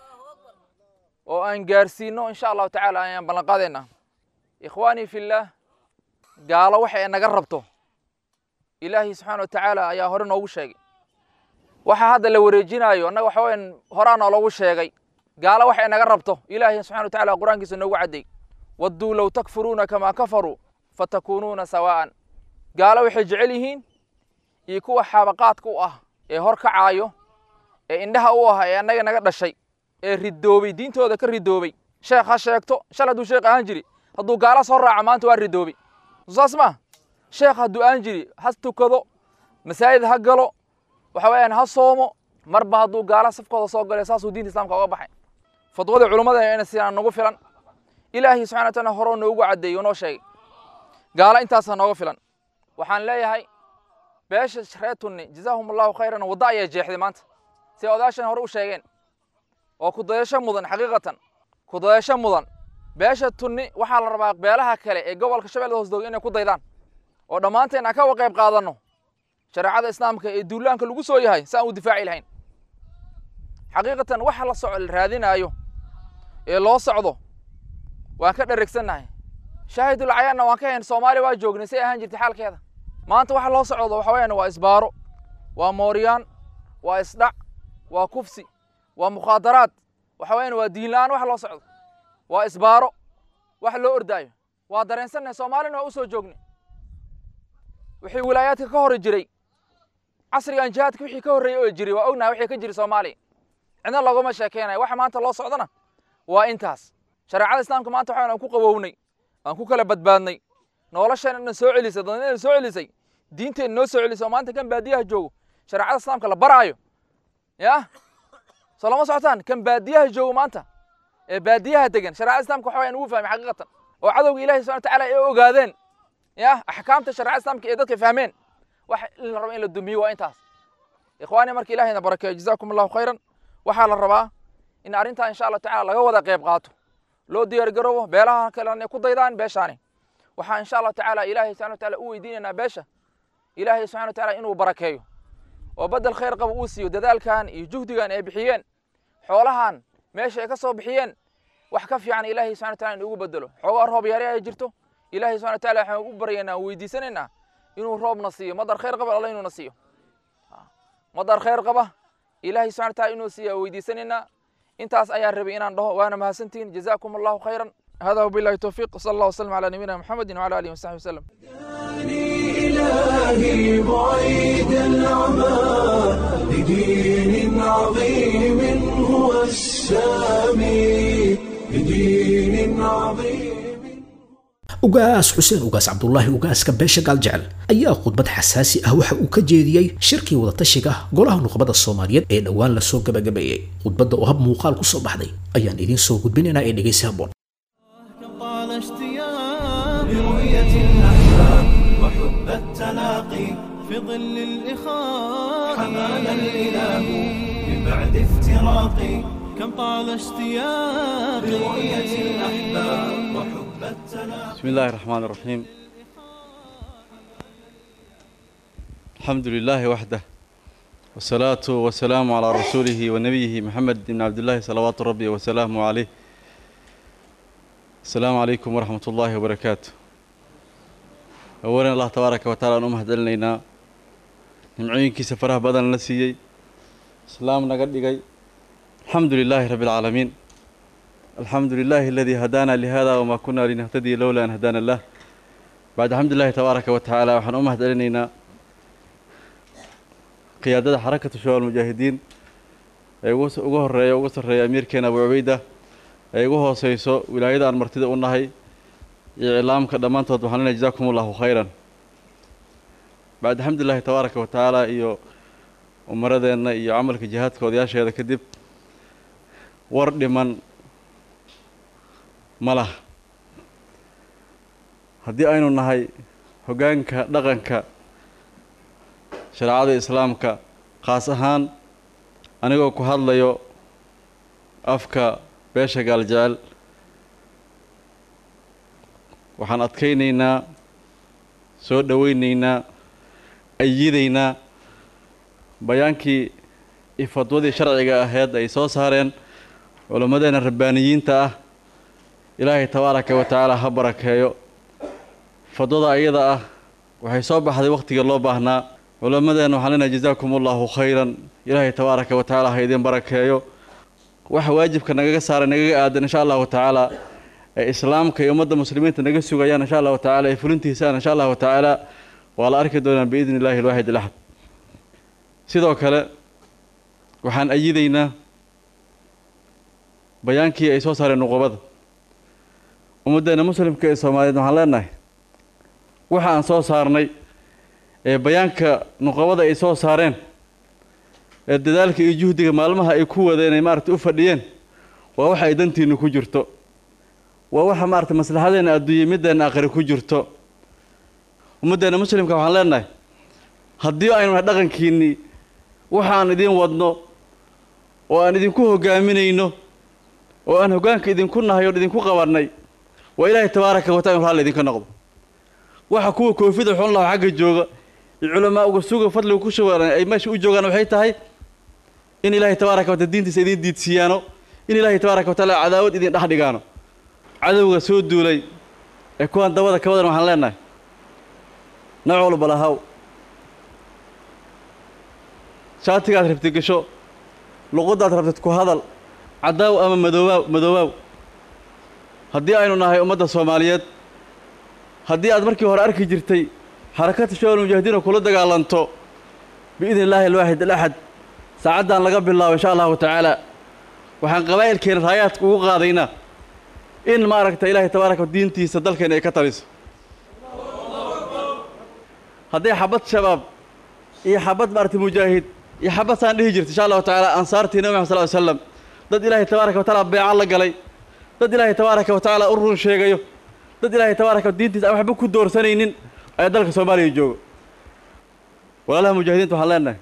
oo aan gaarsiino in sha allahu tacaala ayaan ballan qaadaynaa ikhwaanii fillaah gaalo waxa ay naga rabto ilaahay subxaana watacaala ayaa hore noogu sheegay waxa hadda la wareejinaayo annaga waxa weyan horaa nooloogu sheegay gaalo waxa ay naga rabto ilaahay subxana watacaala qur-aankiisa noogu cadday wadduu low takfuruuna kamaa kafaruu fatakuunuuna sawaa'an gaalo waxay jecel yihiin iyo kuwa xaabaqaadka u ah ee hor kacaayo ee indhaha u ah ee annaga naga dhashay ee ridoobay diintooda ka ridoobay sheekh ha sheegto shal hadduu sheekh ahaan jiri hadduu gaala soo raaco maanta waa ridoobay saas ma sheekh hadduu aan jiri ha tukado masaajid ha galo waxa weeyaan ha soomo marba hadduu gaala safkooda soo galay saasuu diinta islaamka uga baxay fadwada culummada ina sidaan nagu filan ilaahay subxana wataala horoo noogu caddeeyo noo sheegay gaala intaasaa nooga filan waxaan leeyahay beesha reer tunni jazaahum allahu khayran wadda ayaa jeexday maanta si odaashan hore u sheegeen oo kudayasho mudan xaqiiqatan kudayasho mudan beesha tunni waxaa la rabaa beelaha kale ee gobolka shabeellada hoosdooga inay ku daydaan oo dhammaanteen aan ka wa qayb qaadanno shareecada islaamka ee duulaanka lagu soo yahay si aan u difaaci lahayn xaqiiqatan waxa la soco la raadinaayo ee loo socdo waan ka dheregsannahay shaahidul cayaanna waan ka hayn soomaaliya waa joognay say ahaan jirtay xaalkeeda maanta waxa loo socdo waxa weeyaan waa isbaaro waa mooryaan waa isdhac waa kufsi waa mukhaadaraad waxa weeyaan waa diin la'aan waxa loo socdo waa isbaaro wax loo ordaayo waa dareensannahay soomaalina waa u soo joognay wixii wilaayaadka ka hori jiray casrigan jihaadka wixii ka horreeyey oo jiray waa ognahay wixii ka jiray soomaaliya cidna loogama sheekeynayo waxa maanta loo socdana waa intaas shareecada islaamka maanta waxaan ku qawownay aan ku kala badbaadnay noloshan dhan soo celisay dadnina soo celisay diinteen noo soo celisay oo maanta kan baadiyaha joogo shareecada islaamka la baraayo ya soo lama socotaan kan baadiyaha joogo maanta ee baadiyaha degan shareecada islaamka waxa wayaan ugu fahmay xaqiiqatan oo cadowga ilahi subxana watacaala ay ogaadeen ya axkaamta shareecada islaamka ee dadka fahmeen wax la rabo in la dumiyo waa intaas ikhwaani marka ilahayna barakeeyo jazaakum allahu khayran waxaa la rabaa in arrintaa insha allah tacala laga wada qayb qaato loo diyaar garoobo beelaha kalena ku daydaan beeshaani waxaa insha allah tacaala ilaahay subxana wataala u weydiinaynaa beesha ilaahay subxana wataala inuu barakeeyo oo bedel khayr qaba uu siiyo dadaalkan iyo juhdigan ay bixiyeen xoolahan meesha ay ka soo bixiyeen wax ka fiican ilaahay subxana wataala inugu bedelo xoogaa roob yari ay jirto ilaahay subxana wataala waxaan u baryaynaa weydiisanaynaa inuu roobna siiyo madar khayr qaba alla inuuna siiyo madar khayr qaba ilaahay subxana wataala inuu siiya weydiisanaynaa intaas ayaan rabay inaan dhaho waana mahadsantihiin jazaakum allahu khayran هذا وبالله التوفيق صلى الله وسلم على نبينا محمد وعلى اله وصحبه وسلم إلهي بعيد العمى لدين عظيم هو السامي لدين عظيم ugaas xuseen ugaas cabdulaahi ugaaska beesha gaaljecel ayaa khudbad xasaasi ah waxa uu ka jeediyey shirkii wadatashiga golaha nuqbada soomaaliyeed ee dhowaan lasoo gabagabeeyey khudbadda oo hab muuqaal ku soo baxday ayaan idiin soo gudbinaynaa ee dhegaysi habboon طال اشتياق برؤية الأحباب وحب التلاقي في ظل الإخاء حمانا الإله من بعد افتراقي كم طال اشتياق برؤية الأحباب وحب التلاقي بسم الله الرحمن الرحيم الحمد لله وحده والصلاة والسلام على رسوله ونبيه محمد بن عبد الله صلوات ربي وسلامه عليه السلام عليكم ورحمة الله وبركاته أولا الله تبارك وتعالى أن أمهد لنا نمعينك سفره بدن نسيي سلام نقدقي الحمد لله رب العالمين الحمد لله الذي هدانا لهذا وما كنا لنهتدي لولا أن هدانا الله بعد الحمد لله تبارك وتعالى وحن أمهد لنا قيادة حركة شباب المجاهدين ugu horeeya ugu sarreeya amiirkeena abu cubayda ay ugu hooseyso wilaayada aan martida u nahay iyo iclaamka dhammaantood waxaan leenahay jazaakum allahu khayran bacd alxamdulillahi tabaaraka wa tacaala iyo umaradeenna iyo camalka jihaadka odayaasheeda kadib war dhiman ma laha haddii aynu nahay hoggaanka dhaqanka shareecada islaamka khaas ahaan anigoo ku hadlayo afka beesha gaaljecel waxaan adkaynaynaa soo dhoweynaynaa ayidaynaa bayaankii iyo fadwadii sharciga aheyd ay soo saareen culammadeena rabbaaniyiinta ah ilaahay tabaaraka wa tacaala ha barakeeyo fadwada ayada ah waxay soo baxday wakhtigii loo baahnaa culammadeena waxaan leenahay jazaakum allahu khayran ilaahay tabaaraka wa tacaala ha idin barakeeyo waxa waajibka nagaga saaray nagaga aadan insha allahu tacaala ee islaamka iyo ummadda muslimiinta naga sugayaan insha allahu tacaala ee fulintiisaan insha allahu tacaala waa la arki doonaa biidni illahi alwaxid alaxad sidoo kale waxaan ayidaynaa bayaankii ay soo saareen nuqubada ummaddeena muslimka ee soomaaliyeed waxaan leenahay waxa aan soo saarnay ee bayaanka nuqubada ay soo saareen ee dadaalka iyo juhdiga maalmaha ay ku wadeen ay maaragtay u fadhiyeen waa waxa ay dantiinnu ku jirto waa waxa maaragtay maslaxadeenna adduunye middeenna aakhire ku jirto ummaddeena muslimka waxaan leenahay haddii aynu nahay dhaqankiinnii waxaan idiin wadno oo aan idinku hoggaaminayno oo aan hoggaanka idinku nahay oon idinku qabannay waa ilaahay tabaaraka wa taala inu raalli idinka noqdo waxa kuwa koofida xun laho xagga jooga iyo culamaa uga suga fadliga ku shugan ay meesha u joogaan waxay tahay in ilaahay tabaaraka wa taala diintiisa idin diidsiiyaano in ilaahay tabaaraka wa taala cadaawad idin dhex dhigaano cadowga soo duulay ee kuwaan dabada ka wadan waxaan leenahay nooc walba lahaw shaatigaad rabtid gasho luqadaad rabtid ku hadal cadaaw ama madoobaaw madoobaaw haddii aynu nahay ummadda soomaaliyeed haddii aad markii hore arki jirtay xarakata shawal mujaahidiin oo kula dagaalanto biidni illaahi alwaaxid alaxad saacaddan laga bilaabo insha allahu tacaala waxaan qabaa'ilkeena raayaadka ugu qaadaynaa in maaragta ilaahay tabaaraka diintiisa dalkeena ay ka taliso hadday xabad shabaab iyo xabad maaragtay mujaahid iyo xabad saan dhihi jirta insha allahu tacaala ansaartii nabi maxad sal ly slam dad ilaahay tabaaraka wa tacaala beeca la galay dad ilaahay tabaaraka wa tacaala u run sheegayo dad ilaahay tabaaraka diintiisa aan waxba ku doorsanaynin ayaa dalka soomaaliya jooga walaalaha mujaahidiinta waxaan leenahay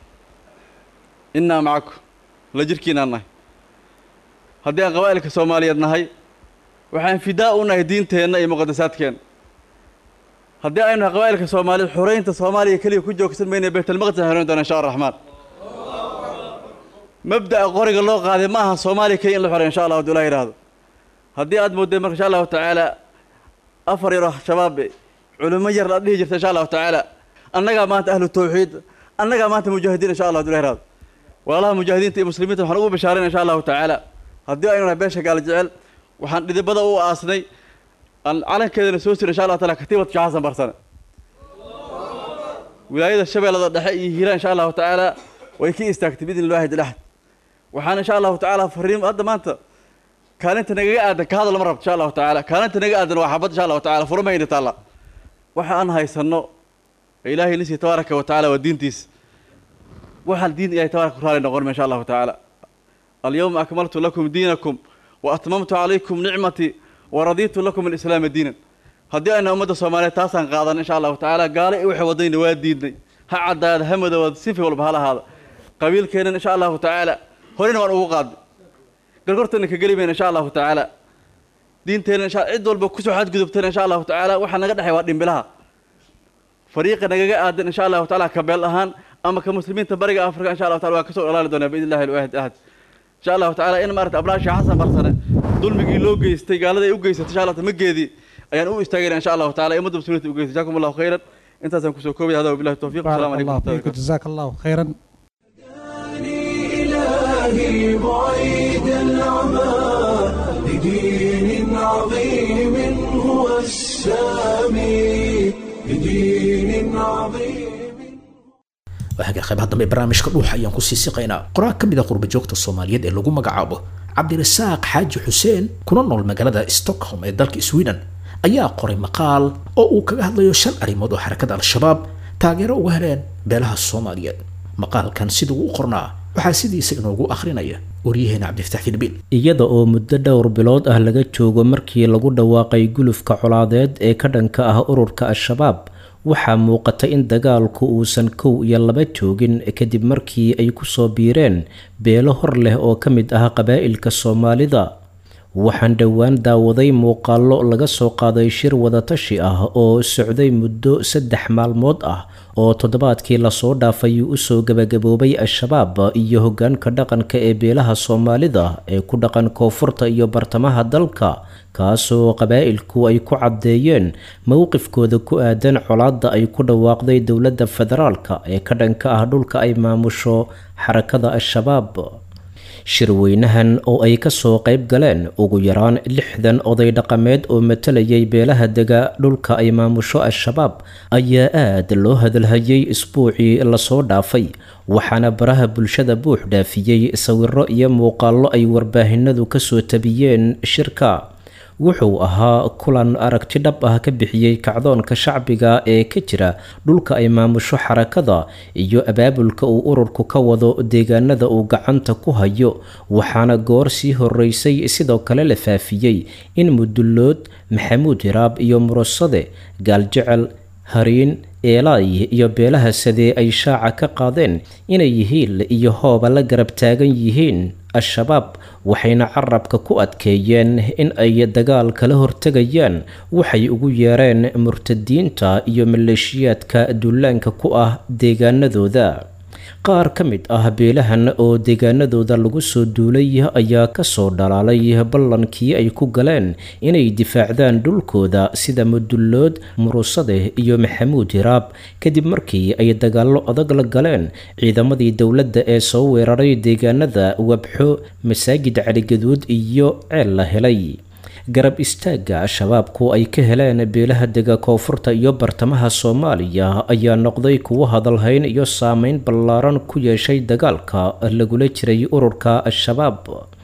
innaa macakum la jirkiinaan nahay haddii aan qabaa'ilka soomaaliyeed nahay waxaan fidaa u nahay diinteenna iyo muqadasaadkeenna haddii aynu nahay qabaa'ilka soomaaliyeed xoreynta soomaaliya keliya ku joogsan mayna baytalmaqdis aan xoreyn doona insha araxmaan mabda'a qoriga loo qaaday ma aha soomaaliya keliya in la xoreeyo insha allah hadduu ilaah yidhaahdo haddii aad moodeen marka insha allahu tacaala afar yaro shabaab culimo yar la dhihi jirta insha allahu tacaala annagaa maanta ahlu tawxiid annagaa maanta mujaahidiin insha allah hadduu ilaah yidhaahdo walaalaha mujaahidiinta iyo muslimiinta waxaan ugu bashaarin insha allahu tacaala haddii aynu nahay beesha gaal jecel waxaan dhidibada u aasnay aan calankeedana soo siro insha allah taala katiibad sheekh xasan barsane wilaayada shabeellada dhexe iyo hiiraan insha allahu tacaala way ka istaagtay biidni illahi dilahad waxaan insha allahu tacaala fariim hadda maanta kaalinta nagaga aadan ka hadal ma rabto insha allahu tacaala kaalinta naga aadan waa xabad insha allahu tacaala furmayna taalla waxa aan haysanno ilaahay nisii tabaaraka wa tacaala waa diintiisa waxaan diin ilahay tabaaraka ku raali noqon insha allahu tacaala alyawma akmaltu lakum diinakum wa atmamtu calaykum nicmatii wa radiitu lakum alislaama diinan haddii ayna ummadda soomaaliyeed taasaan qaadan insha allahu tacaala gaale i waxay wadayna waa diidnay ha caddaada ha madowaad sifi walba hala ahaada qabiilkeennan insha allahu tacaala horena waan ugu qaadnay gargortana ka geli mayna insha allahu tacaala diinteenna insha cid walba kusoo xadgudubtana insha allahu tacaala waxaa naga dhexay waa dhimbilaha fariiqa nagaga aadan insha allahu tacaala ka beel ahaan ama ka muslimiinta bariga afrika insha allahu taala waa kasoo dhalaali doonaa biidni illahi alwaahid ahad insha allahu tacaala in maarata abnaasha xasan barsane dulmigii loo geystay gaalada ay u geysatay insha allah mageedii ayaan u istaagayna insha allahu taala ummadda muslimiinta u geystay jaakum allahu khayran intaasaan kusoo koobaya hada wabillahi tawfiiq assalamu بارك calaykum الله فيك جزاك الله خيرا إلهي بعيد العمى لدين عظيم هو السامي لدين عظيم waaga qaybaha dambe ee barnaamijka dhuuxa ayaan ku sii siqaynaa qoraal ka mid a qurbajoogta soomaaliyeed ee lagu magacaabo cabdirasaaq xaaji xuseen kuna nool magaalada stockholm ee dalka sweden ayaa qoray maqaal oo uu kaga hadlayo shan arrimood oo xarakada al-shabaab taageero uga heleen beelaha soomaaliyeed maqaalkan siduu u qornaa waxaa sidiisa inoogu akhrinaya waryaheena cabdifataax filbiin iyada oo muddo dhowr bilood ah laga joogo markii lagu dhawaaqay gulufka colaadeed ee ka dhanka ah ururka al-shabaab waxaa muuqata in dagaalku uusan kow iyo laba joogin kadib markii ay kusoo biireen beelo hor leh oo ka mid ah qabaa'ilka soomaalida waxaan dhowaan daawaday muuqaallo laga soo qaaday shir wadatashi ah oo socday muddo saddex maalmood ah oo toddobaadkii lasoo dhaafay usoo gabagaboobay al-shabaab iyo hoggaanka dhaqanka ee beelaha soomaalida ee ku dhaqan koonfurta iyo bartamaha dalka kaasoo qabaa'ilku ay ku caddeeyeen mowqifkooda ku aadan colaadda ay ku dhawaaqday dowladda federaalka ee ka dhanka ah dhulka ay maamusho xarakada al-shabaab shirweynahan oo ay kasoo qayb galeen ugu yaraan lixdan oday dhaqameed oo matalayay beelaha dega dhulka ay maamusho al-shabaab ayaa aad loo hadalhayay isbuucii lasoo dhaafay waxaana baraha bulshada buux dhaafiyey sawiro iyo muuqaallo ay warbaahinadu kasoo tabiyeen shirka wuxuu ahaa kulan aragti dhab ah ka bixiyey kacdoonka shacbiga ee ka jira dhulka ay maamusho xarakada iyo abaabulka uu ururku ka wado deegaanada uu gacanta ku hayo waxaana goor sii horeysay sidoo kale la faafiyey in mudullood maxamuud hiraab iyo murasade gaaljecel hariin eelay iyo beelaha sadee ay shaaca ka qaadeen inay yihiin iyo hooba la garab taagan yihiin al-shabaab waxayna carabka ku adkeeyeen in ay dagaal kala hortegayaan waxay ugu yeereen murtadiinta iyo maleeshiyaadka duulaanka ku ah deegaanadooda qaar ka mid ah beelahan oo deegaanadooda lagu soo duulay ayaa kasoo dhalaalay ballankii ay ku galeen inay difaacdaan dhulkooda sida mudullood murusade iyo maxamuud hiraab kadib markii ay dagaallo adag la galeen ciidamadii dowladda ee soo weeraray deegaanada wabxo masaajid caligaduud iyo ceel la helay garab istaagga al-shabaabku ay ka heleen beelaha dega koonfurta iyo bartamaha soomaaliya ayaa noqday kuwo hadalhayn iyo saameyn ballaaran ku yeeshay dagaalka lagula jiray ururka al-shabaab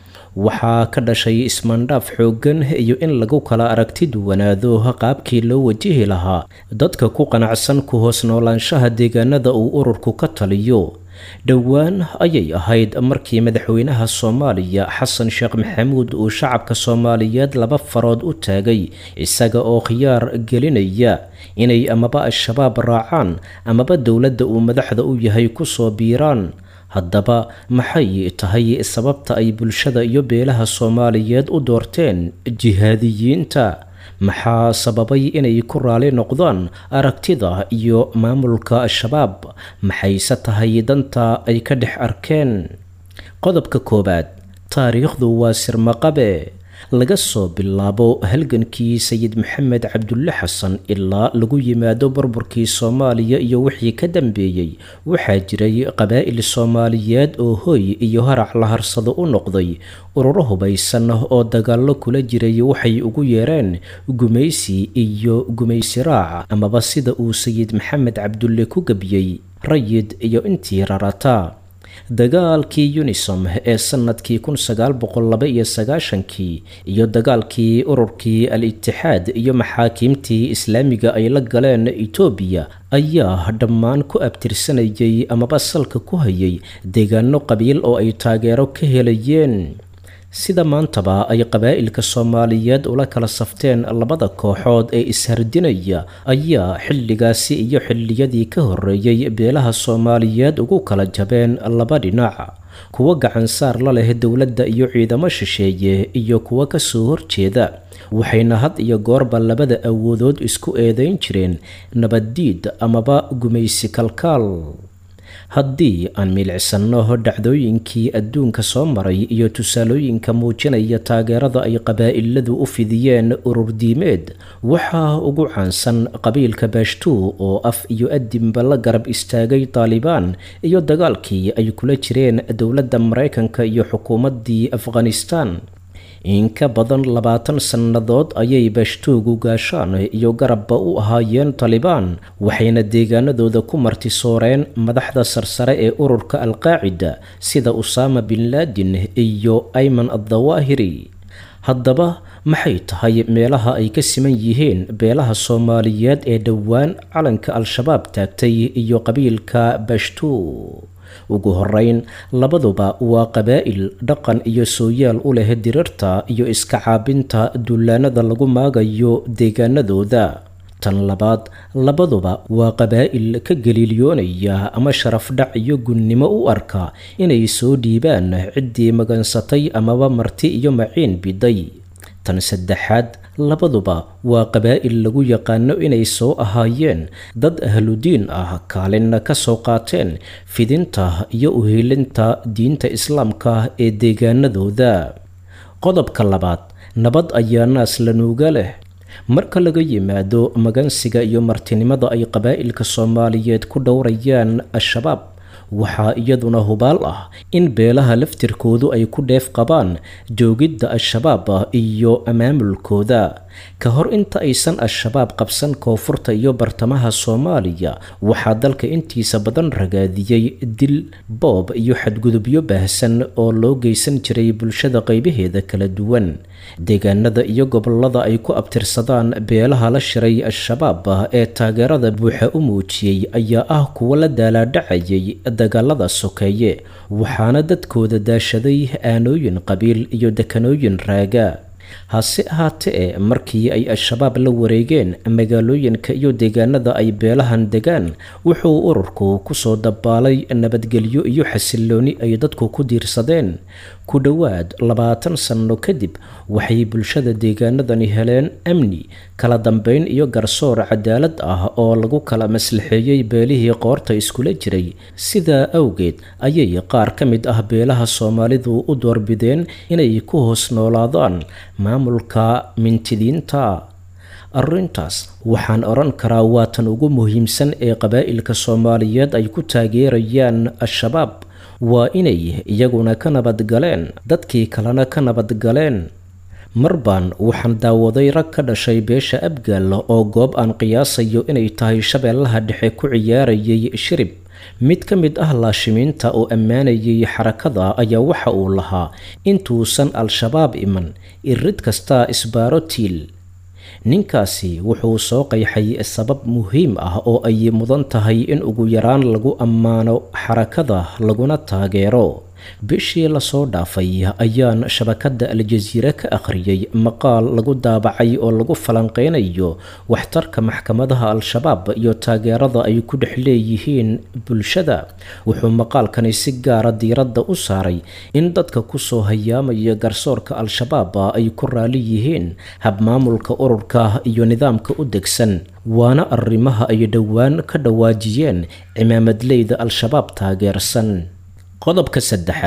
waxaa ka dhashay ismaandhaaf xooggan iyo in lagu kala aragti duwanaado qaabkii loo wajihi lahaa dadka ku qanacsan ku hoos noolaanshaha deegaanada uu ururku ka taliyo dhowaan ayay ahayd markii madaxweynaha soomaaliya xasan sheekh maxamuud uu shacabka soomaaliyeed laba farood u taagay isaga oo khiyaar gelinaya inay amaba al-shabaab raacaan amaba dowladda uu madaxda u yahay kusoo biiraan haddaba maxay tahay sababta ay bulshada iyo beelaha soomaaliyeed u doorteen jihaadiyiinta maxaa sababay inay ku raali noqdaan aragtida iyo maamulka al-shabaab maxayse tahay danta ay ka dhex arkeen qodobka koowaad taariikhdu waa sirmaqabe laga soo bilaabo halgankii sayid maxamed cabdulle xasan ilaa lagu yimaado burburkii soomaaliya iyo wixii ka dambeeyey waxaa jiray qabaa'il soomaaliyeed oo hoy iyo harac la harsado u noqday ururo hubaysan oo dagaallo kula jiray waxay ugu yeereen gumaysi iyo gumaysi raac amaba sida uu sayid maxamed cabdulle ku gebiyey rayid iyo intii rarata dagaalkii unisom ee sanadkii kun sagaal boqol laba iyo sagaashankii iyo dagaalkii ururkii al-itixaad iyo maxaakiimtii islaamiga ay la galeen etoobiya ayaa dhammaan ku abtirsanayay amaba salka ku hayay deegaano qabiil oo ay taageero ka helayeen sida maantaba ay qabaa'ilka soomaaliyeed ula kala safteen labada kooxood ee ishardinaya ayaa xilligaasi iyo xilliyadii ka horreeyey beelaha soomaaliyeed ugu kala jabeen laba dhinac kuwa gacansaar la leh dowladda iyo ciidamo shisheeye iyo kuwa kasoo horjeeda waxayna had iyo goorba labada awoodood isku eedeyn jireen nabaddiid amaba gumaysi kalkaal haddii aan milicsanno dhacdooyinkii adduunka soo maray iyo tusaalooyinka muujinaya taageerada ay qabaa'iladu u fidiyeen ururdiimeed waxaa ugu caansan qabiilka baashtuu oo af iyo adinba la garab istaagay taalibaan iyo dagaalkii ay kula jireen dowladda maraykanka iyo xukuumaddii afghanistan in ka badan labaatan sannadood ayay baashtuugu gaashaan iyo garabba u ahaayeen talibaan waxayna deegaanadooda ku martisooreen madaxda sarsare ee ururka alqaacida sida usaama bin laadin iyo ayman addawaahiri haddaba maxay tahay meelaha ay ka siman yihiin beelaha soomaaliyeed ee dhowaan calanka al-shabaab taagtay iyo qabiilka baashtuu ugu horeyn labaduba waa qabaa'il dhaqan iyo sooyaal u leh dirirta iyo iska caabinta dullaanada lagu maagayo deegaanadooda tan labaad labaduba waa qabaa'il ka galiilyoonaya ama sharafdhac iyo gunnimo u arka inay soo dhiibaan ciddii magansatay amaba marti iyo maciin biday tan saddexaad labaduba waa qabaa'il lagu yaqaano inay soo ahaayeen dad ahludiin ah kaalinna ka soo qaateen fidinta iyo uhiilinta diinta islaamka ee deegaanadooda qodobka labaad nabad ayaa naas lanuuga leh marka laga yimaado magansiga iyo martinimada ay qabaa'ilka soomaaliyeed ku dhowrayaan al-shabaab waxaa iyaduna hubaal ah in beelaha laftirkoodu ay ku dheef qabaan joogidda al-shabaab iyo maamulkooda ka hor inta aysan al-shabaab qabsan koonfurta iyo bartamaha soomaaliya waxaa dalka intiisa badan ragaadiyey dil boob iyo xadgudubyo baahsan oo loo geysan jiray bulshada qaybaheeda kala duwan deegaanada iyo gobolada ay ku abtirsadaan beelaha la shiray al-shabaab ee taageerada buuxa u muujiyey ayaa ah kuwa la daalaadhacayay dagaalada sokeeye waxaana dadkooda daashaday aanooyin qabiil iyo dekanooyin raaga hase ahaatee markii ay al-shabaab la wareegeen magaalooyinka iyo deegaanada ay beelahan degaan wuxuu ururku kusoo dabaalay nabadgelyo iyo xasilooni ay dadku ku diirsadeen ku dhowaad labaatan sanno kadib waxay bulshada deegaanadani heleen amni kala dambeyn iyo garsoor cadaalad ah oo lagu kala maslaxeeyey beelihii qoorta iskula jiray sidaa awgeed ayay qaar ka mid ah beelaha soomaalidu u doorbideen inay ku hoos noolaadaan maamulka mintidiinta arrintaas waxaan odhan karaa waa tan ugu muhiimsan ee qabaa'ilka soomaaliyeed ay ku taageerayaan al-shabaab waa inay iyaguna ka nabadgaleen dadkii kalena ka nabadgaleen marbaan waxaan daawaday rag ka dhashay beesha abgaal oo goob aan qiyaasayo inay tahay shabeellaha dhexe ku ciyaarayay shirib mid ka mid ah laashimiinta oo ammaanayay xarakada ayaa waxa uu lahaa intuusan al-shabaab iman irid kastaa isbaaro tiil ninkaasi wuxuu soo qayxay sabab muhiim ah oo ay mudan tahay in ugu yaraan lagu ammaano xarakada laguna taageero bishii lasoo dhaafay ayaan shabakadda al-jasiire ka akhriyey maqaal lagu daabacay oo lagu falanqeynayo waxtarka maxkamadaha al-shabaab iyo taageerada ay ku dhex leeyihiin bulshada wuxuu maqaalkani si gaara diiradda u saaray in dadka kusoo hayaamaya garsoorka al-shabaab ay ku raali yihiin habmaamulka ururka iyo nidaamka u degsan waana arrimaha ay dhowaan ka dhawaajiyeen cimaamadleyda al-shabaab taageersan qodobka saddexaad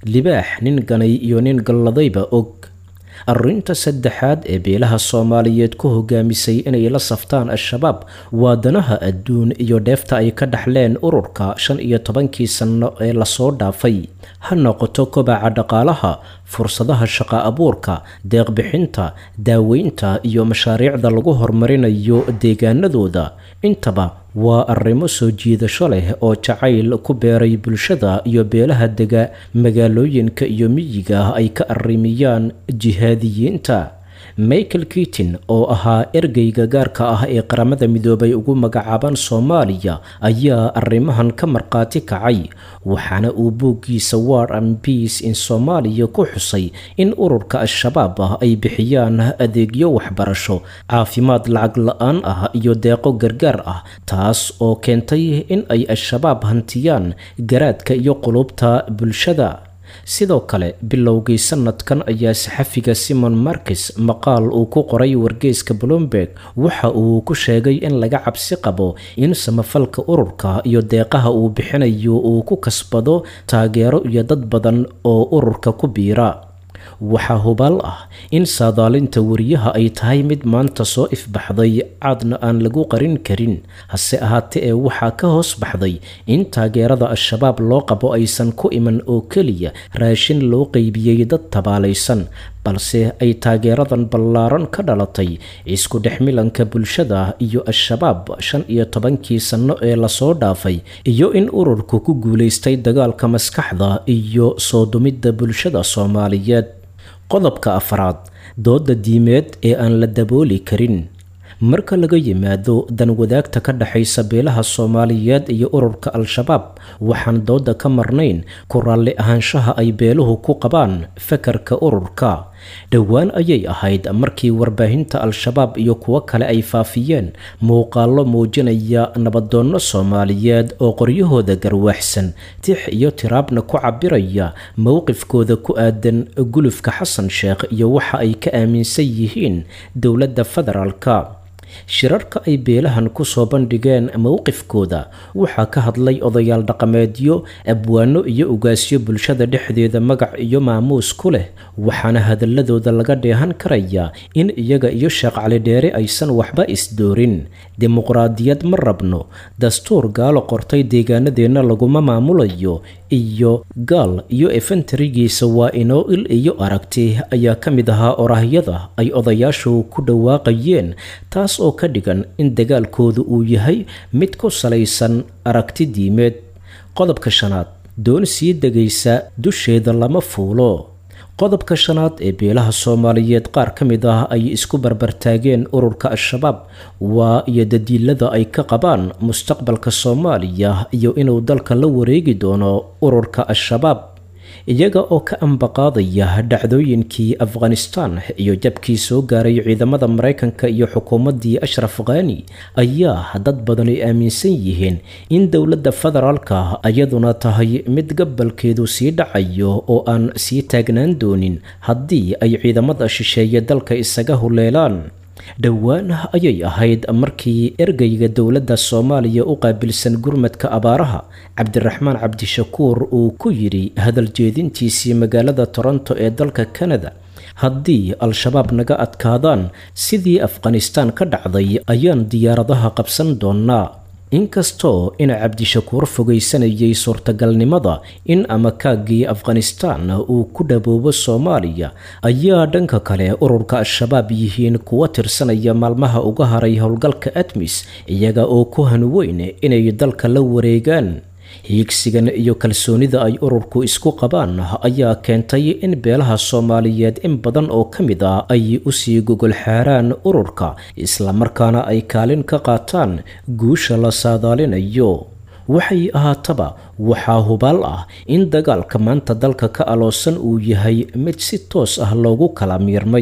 libaax nin ganay iyo nin galladayba og arrinta saddexaad ee beelaha soomaaliyeed ku hogaamisay inay la saftaan al-shabaab waa danaha adduun iyo dheefta ay ka dhaxleen ururka shan iyo tobankii sanno ee lasoo dhaafay ha noqoto kobaca dhaqaalaha fursadaha shaqa abuurka deeqbixinta daaweynta iyo mashaariicda lagu horumarinayo deegaanadooda intaba waa arrimo soo jiidasho leh oo jacayl ku beeray bulshada iyo beelaha dega magaalooyinka iyo miyiga ay ka arrimiyaan jihaadiyiinta michael kitin oo ahaa ergeyga gaarka ah ee qaramada midoobay ugu magacaaban soomaaliya ayaa arrimahan ka markhaati kacay waxaana uu buuggiisa war and peace in soomaaliya ku xusay in ururka al-shabaab ah ay bixiyaan adeegyo waxbarasho caafimaad lacag la-aan ah iyo deeqo gargaar ah taas oo keentay in ay al-shabaab hantiyaan garaadka iyo qulubta bulshada sidoo kale bilowgii sanadkan ayaa saxafiga simon markes maqaal uu ku qoray wargeyska bloomberg waxa uu ku sheegay in laga cabsi qabo in samafalka ururka iyo deeqaha uu bixinayo uu ku kasbado taageero iyo dad badan oo ururka ku biira waxaa hubaal ah in saadaalinta wariyaha ay tahay mid maanta soo ifbaxday caadna aan lagu qarin karin hase ahaatee ee waxaa ka hoos baxday in taageerada al-shabaab loo qabo aysan ku iman oo keliya raashin loo qeybiyey dad tabaalaysan balse ay taageeradan ballaaran ka dhalatay isku dhexmilanka bulshada iyo al-shabaab shan iyo tobankii sanno ee lasoo dhaafay iyo in ururku ku guulaystay dagaalka maskaxda iyo soo dumidda bulshada soomaaliyeed qodobka afraad dooda diimeed ee aan la dabooli karin marka laga yimaado dan wadaagta ka dhexaysa beelaha soomaaliyeed iyo ururka al-shabaab waxaan dooda ka marnayn ku raalli ahaanshaha ay beeluhu ku qabaan fakarka ururka dhowaan ayay ahayd markii warbaahinta al-shabaab iyo kuwo kale ay faafiyeen muuqaallo muujinaya nabadoonno soomaaliyeed oo qoryahooda garwaaxsan tix iyo tiraabna ku cabiraya mowqifkooda ku aadan gulufka xasan sheekh iyo waxa ay ka aaminsan yihiin dowladda federaalka shirarka ay beelahan ku soo bandhigeen mowqifkooda waxaa ka hadlay odayaal dhaqameedyo abwaano iyo ugaasyo bulshada dhexdeeda magac iyo maamuus ku leh waxaana hadaladooda laga dheehan karayaa in iyaga iyo sheekh cali dheere aysan waxba isdoorin dimuqraadiyad ma rabno dastuur gaalo qortay deegaanadeenna laguma maamulayo iyo gaal iyo efentarigiisa waa inoo il iyo aragti ayaa ka mid ahaa orahyada ay odayaashu ku dhawaaqayeen taas oo ka dhigan in dagaalkoodu uu yahay mid ku salaysan aragti diimeed qodobka shanaad doon sii degaysa dusheeda lama fuulo qodobka shanaad ee beelaha soomaaliyeed qaar ka mid ah ay isku barbartaageen ururka al-shabaab waa iyo dadiilada ay ka qabaan mustaqbalka soomaaliya iyo inuu dalka la wareegi doono ururka al-shabaab iyaga oo ka ambaqaadaya dhacdooyinkii afghanistan iyo jabkii soo gaaray ciidamada maraykanka iyo xukuumaddii ashraf khani ayaa dad badan ay aaminsan yihiin in dowladda federaalka iyaduna tahay mid gabalkeedu sii dhacayo oo aan sii taagnaan doonin haddii ay ciidamada shisheeye dalka isaga huleelaan dhowaan ayay ahayd markii ergeyga dowladda soomaaliya u qaabilsan gurmadka abaaraha cabdiraxmaan cabdishakuur uu ku yidhi hadal jeedintiisii magaalada toronto ee dalka kanada haddii al-shabaab naga adkaadaan sidii afghanistaan ka dhacday ayaan diyaaradaha qabsan doonnaa inkastoo ina cabdishakuur fogaysanayay suurtagalnimada in amakaagii afghanistaan uu ku dhaboobo soomaaliya ayaa dhanka kale ururka al-shabaab yihiin kuwa tirsanaya maalmaha uga haray howlgalka admis iyaga oo ku hanweyn inay dalka la wareegaan hiigsigan iyo kalsoonida ay ururku isku qabaan ayaa keentay in beelaha soomaaliyeed in badan oo ka mid ah ay usii gogol xaaraan ururka islamarkaana ay kaalin ka qaataan guusha la saadaalinayo waxay ahaataba waxaa hubaal ah in dagaalka maanta dalka ka aloosan uu yahay mid si toos ah loogu kala miirmay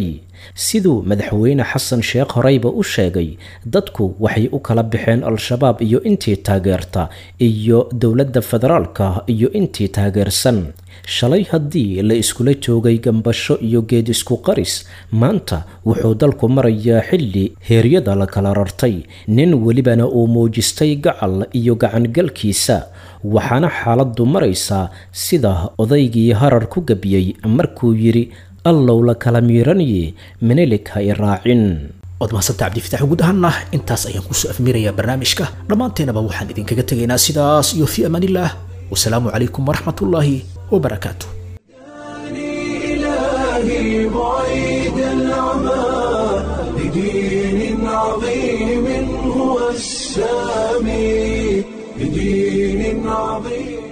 siduu madaxweyne xasan sheekh horeyba u sheegay dadku waxay u kala baxeen al-shabaab iyo intii taageerta iyo dowladda federaalka iyo intii taageersan shalay haddii la iskula joogay gambasho iyo geed isku qaris maanta wuxuu dalku marayaa xilli heeryada la kala rartay nin welibana uu muujistay gacal iyo gacangalkiisa waxaana xaaladdu maraysaa sida odaygii harar ku gebiyey markuu yidhi allow la kala miiranaye menelik ha i raacin waad mahadsantaa cabdifitaax guud ahaanna intaas ayaan kusoo afmirayaa barnaamijka dhammaanteenaba waxaan idinkaga tegaynaa sidaas iyo fii amaanillaah wasalaamu calaykum waraxmatullaahi wabarakaatu إلهي بعيد العمى لدين عظيم هو السامي لدين عظيم